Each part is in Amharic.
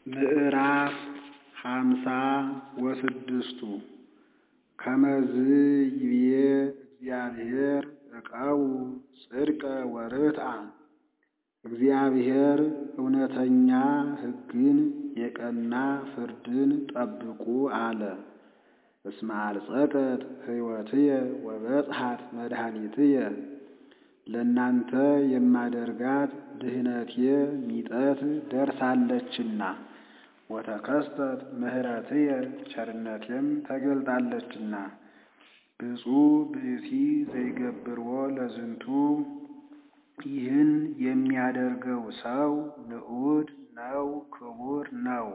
ምዕራፍ ሃምሳ ወስድስቱ ከመዝ ይብዬ እግዚአብሔር ዕቀቡ ጽድቀ ወርትዐ እግዚአብሔር እውነተኛ ሕግን የቀና ፍርድን ጠብቁ አለ። እስመ አልጸቀት ሕይወትየ ወበጽሐት መድኃኒትየ ለእናንተ የማደርጋት ድህነቴ ሚጠት ደርሳለችና ወተከስተት ምሕረትየ ቸርነቴም ተገልጣለችና። ብፁዕ ብእሲ ዘይገብርዎ ለዝንቱ ይህን የሚያደርገው ሰው ንዑድ ነው ክቡር ነው።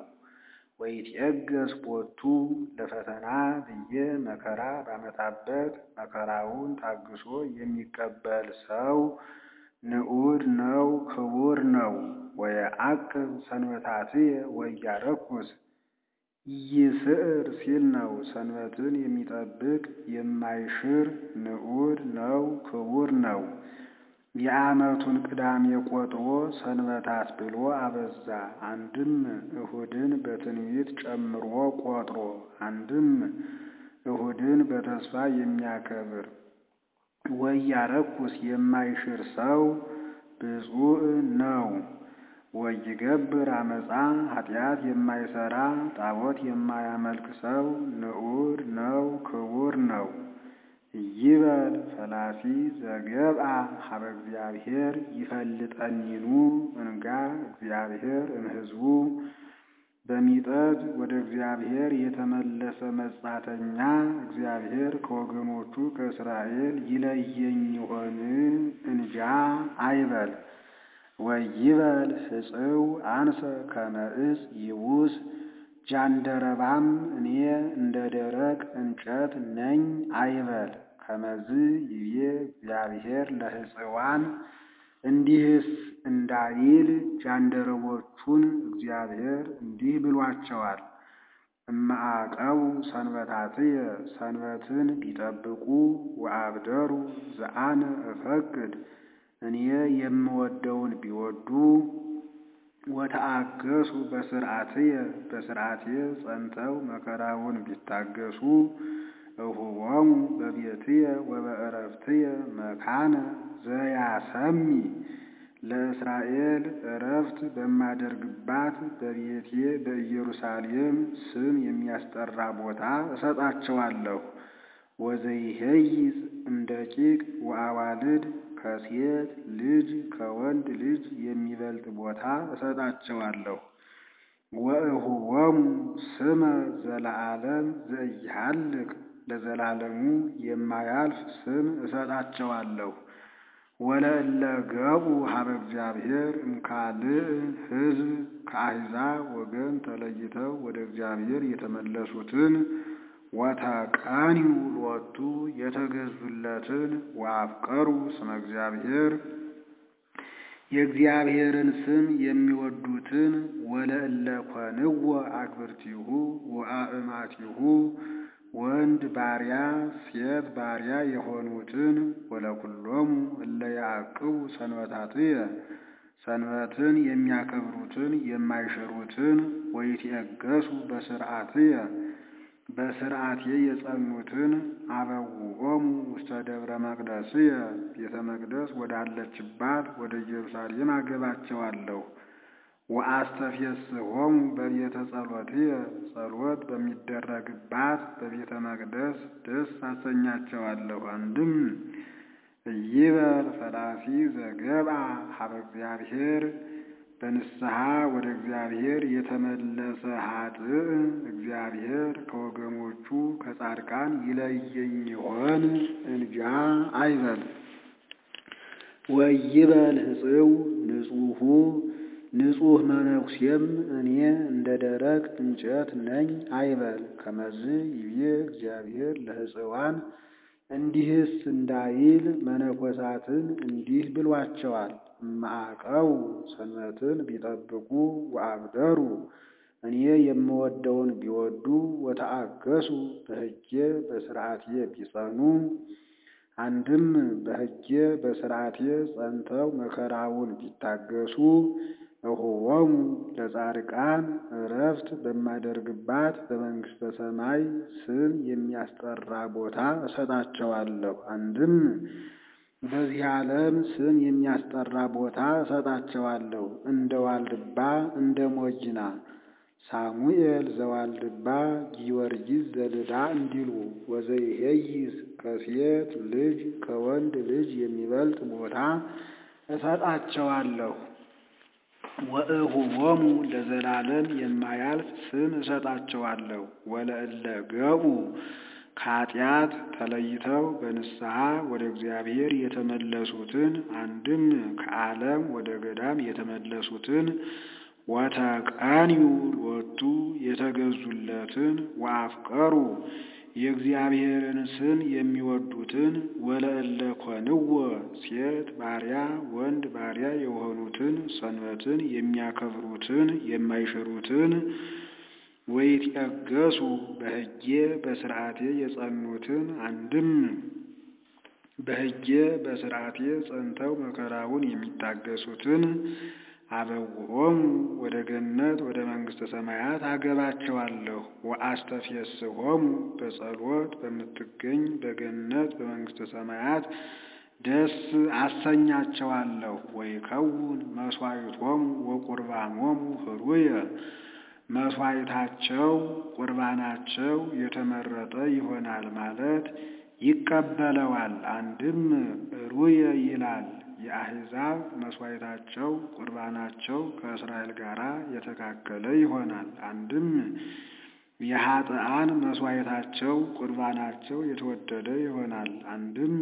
ወይትዔገሥ ቦቱ ለፈተና ብዬ መከራ ባመጣበት መከራውን ታግሶ የሚቀበል ሰው ንዑድ ነው ክቡር ነው። ወየዐቅብ ሰንበታትየ ወኢያረኩስ ኢይስዕር ሲል ነው። ሰንበትን የሚጠብቅ የማይሽር ንዑድ ነው ክቡር ነው። የዓመቱን ቅዳሜ ቆጥሮ ሰንበታት ብሎ አበዛ። አንድም እሁድን በትንቢት ጨምሮ ቆጥሮ፣ አንድም እሁድን በተስፋ የሚያከብር ወኢያረኩስ የማይሽር ሰው ብፁዕ ነው። ወይገብር አመፃ ኃጢአት የማይሰራ ጣዖት የማያመልክ ሰው ንዑድ ነው ክቡር ነው። ይበል ፈላሲ ዘገብአ ሀበ እግዚአብሔር ይፈልጠኒኑ እንጋ እግዚአብሔር እምሕዝቡ በሚጠት ወደ እግዚአብሔር የተመለሰ መጻተኛ እግዚአብሔር ከወገኖቹ ከእስራኤል ይለየኝ ይሆን እንጃ አይበል። ወይበል ሕጽው አንሰ ከመ ዕፅ ይቡስ ጃንደረባም እኔ እንደ ደረቅ እንጨት ነኝ አይበል። ከመዝ ይብዬ እግዚአብሔር ለሕፅዋን እንዲህስ እንዳይል ጃንደረቦቹን እግዚአብሔር እንዲህ ብሏቸዋል። እመዐቀቡ ሰንበታትየ ሰንበትን ቢጠብቁ ወአብደሩ ዘአነ እፈቅድ እኔ የምወደውን ቢወዱ ወተአገሱ በስርዓትየ በስርዓትየ ጸንተው መከራውን ቢታገሱ እሁቦሙ በቤትየ ወበዕረፍትየ መካነ ዘያሰሚ ለእስራኤል ዕረፍት በማደርግባት በቤቴ በኢየሩሳሌም ስም የሚያስጠራ ቦታ እሰጣቸዋለሁ። ወዘይሄይዝ እምደቂቅ ወአዋልድ ከሴት ልጅ ከወንድ ልጅ የሚበልጥ ቦታ እሰጣቸዋለሁ። ወእሁቦሙ ስመ ዘለዓለም ዘኢሃልቅ ለዘላለሙ የማያልፍ ስም እሰጣቸዋለሁ። ወለእለ ገቡ ሀበ እግዚአብሔር እምካልእ ሕዝብ ከአሕዛብ ወገን ተለይተው ወደ እግዚአብሔር የተመለሱትን ወተቀኒዩ ሎቱ የተገዙለትን ወአፍቀሩ ስመ እግዚአብሔር የእግዚአብሔርን ስም የሚወዱትን ወለእለ ኮንዎ አግብርቲሁ ወአእማቲሁ ወንድ ባሪያ ሴት ባሪያ የሆኑትን ወለኩሎሙ እለ ያዕቅቡ ሰንበታትየ ሰንበትን የሚያከብሩትን የማይሽሩትን ወይትዔገሡ በስርዓትየ በስርዓቴ የጸኑትን አበውኦሙ ውስተ ደብረ መቅደስየ ቤተ መቅደስ ወዳለችባት ወደ ኢየሩሳሌም አገባቸዋለሁ። ወአስተፌስሖሙ በቤተ ጸሎትየ ጸሎት በሚደረግባት በቤተ መቅደስ ደስ አሰኛቸዋለሁ። አንድም ይበል ፈላሲ ዘገብአ ሀበ እግዚአብሔር በንስሐ ወደ እግዚአብሔር የተመለሰ ኃጥእ እግዚአብሔር ከወገኖቹ ከጻድቃን ይለየኝ ይሆን እንጃ አይበል። ወይበል ሕጽው ንጹሑ ንጹሕ መነኩሴም እኔ እንደ ደረቅ እንጨት ነኝ አይበል። ከመዝ ይብዬ እግዚአብሔር ለሕፅዋን እንዲህስ እንዳይል መነኮሳትን እንዲህ ብሏቸዋል። እመዐቀቡ ሰንበትን ቢጠብቁ ወአብደሩ እኔ የምወደውን ቢወዱ ወተአገሱ በሕጌ በስርዓቴ ቢጸኑ አንድም በሕጌ በስርዓቴ ጸንተው መከራውን ቢታገሱ እሁቦሙ ለጻድቃን እረፍት በማደርግባት በመንግሥተ ሰማይ ስም የሚያስጠራ ቦታ እሰጣቸዋለሁ። አንድም በዚህ ዓለም ስም የሚያስጠራ ቦታ እሰጣቸዋለሁ። እንደ ዋልድባ እንደ ሞጅና ሳሙኤል ዘዋልድባ ጊዮርጊስ ዘልዳ እንዲሉ ወዘይሄይስ ከሴት ልጅ ከወንድ ልጅ የሚበልጥ ቦታ እሰጣቸዋለሁ። ወእሁቦሙ ለዘላለም የማያልፍ ስም እሰጣቸዋለሁ። ወለእለ ገቡ ከኃጢአት ተለይተው በንስሐ ወደ እግዚአብሔር የተመለሱትን አንድም ከዓለም ወደ ገዳም የተመለሱትን ወተቀንዩ ሎቱ የተገዙለትን ወአፍቀሩ የእግዚአብሔርን ስም የሚወዱትን ወለእለ ኮንዎ ሴት ባሪያ ወንድ ባሪያ የሆኑትን ሰንበትን የሚያከብሩትን የማይሽሩትን ወይትየገሱ በሕጌ በሥርዓቴ የጸኑትን አንድም በሕጌ በሥርዓቴ ጸንተው መከራውን የሚታገሱትን አበውሆሙ ወደ ገነት ወደ መንግሥተ ሰማያት አገባቸዋለሁ። ወአስተፌስሖሙ በጸሎት በምትገኝ በገነት በመንግሥተ ሰማያት ደስ አሰኛቸዋለሁ። ወይከውን መሥዋዕቶሙ ወቁርባኖሙ ኅሩየ መሥዋዕታቸው ቁርባናቸው የተመረጠ ይሆናል ማለት ይቀበለዋል። አንድም ኅሩየ ይላል። የአሕዛብ መሥዋዕታቸው ቁርባናቸው ከእስራኤል ጋር የተካከለ ይሆናል። አንድም የኃጥኣን መሥዋዕታቸው ቁርባናቸው የተወደደ ይሆናል። አንድም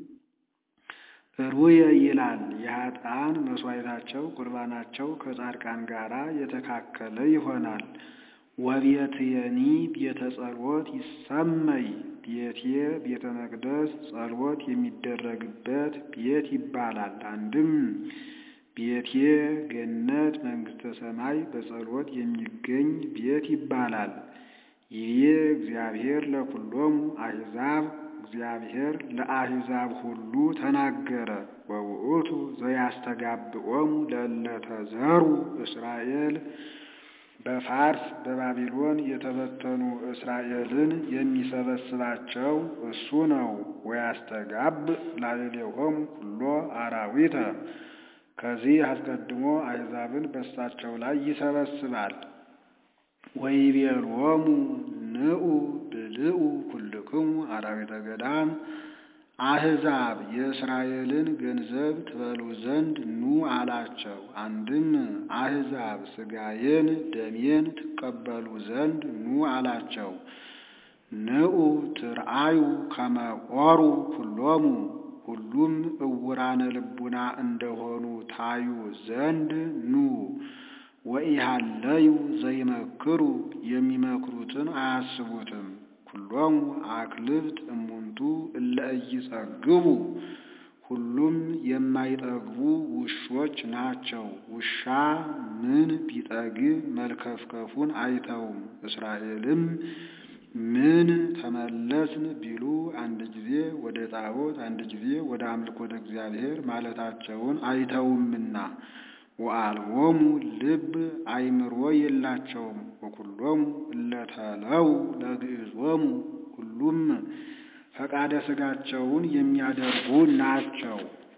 ኅሩየ ይላል። የኃጥኣን መሥዋዕታቸው ቁርባናቸው ከጻድቃን ጋር የተካከለ ይሆናል። ወቤትየኒ ቤተ ጸሎት ይሰመይ ቤቴ ቤተ መቅደስ ጸሎት የሚደረግበት ቤት ይባላል። አንድም ቤቴ ገነት መንግሥተ ሰማይ በጸሎት የሚገኝ ቤት ይባላል። ይቤ እግዚአብሔር ለኩሎሙ አሕዛብ እግዚአብሔር ለአሕዛብ ሁሉ ተናገረ። ወውእቱ ዘያስተጋብኦሙ ለእለ ተዘሩ እስራኤል በፋርስ በባቢሎን የተበተኑ እስራኤልን የሚሰበስባቸው እሱ ነው። ወያስተጋብ ላዕሌሆሙ ኩሎ አራዊተ ከዚህ አስቀድሞ አሕዛብን በሳቸው ላይ ይሰበስባል። ወይቤሎሙ ንዑ ብልዑ ኩልክሙ አራዊተ ገዳም አሕዛብ የእስራኤልን ገንዘብ ትበሉ ዘንድ ኑ አላቸው። አንድም አሕዛብ ሥጋዬን ደሜን ትቀበሉ ዘንድ ኑ አላቸው። ንዑ ትርአዩ ከመ ኦሩ ኩሎሙ ሁሉም እውራነ ልቡና እንደሆኑ ታዩ ዘንድ ኑ። ወኢሃለዩ ዘይመክሩ የሚመክሩትን አያስቡትም። ኩሎሙ አክልብት እሙንቱ እለ ኢይጸግቡ ሁሉም የማይጠግቡ ውሾች ናቸው። ውሻ ምን ቢጠግብ መልከፍከፉን አይተውም። እስራኤልም ምን ተመለስን ቢሉ አንድ ጊዜ ወደ ጣዖት አንድ ጊዜ ወደ አምልኮተ እግዚአብሔር ማለታቸውን አይተውምና ወአልቦሙ ልብ አይምሮ የላቸውም። ወኩሎሙ እለተለው ለግዕዞሙ ሁሉም ፈቃደ ሥጋቸውን የሚያደርጉ ናቸው።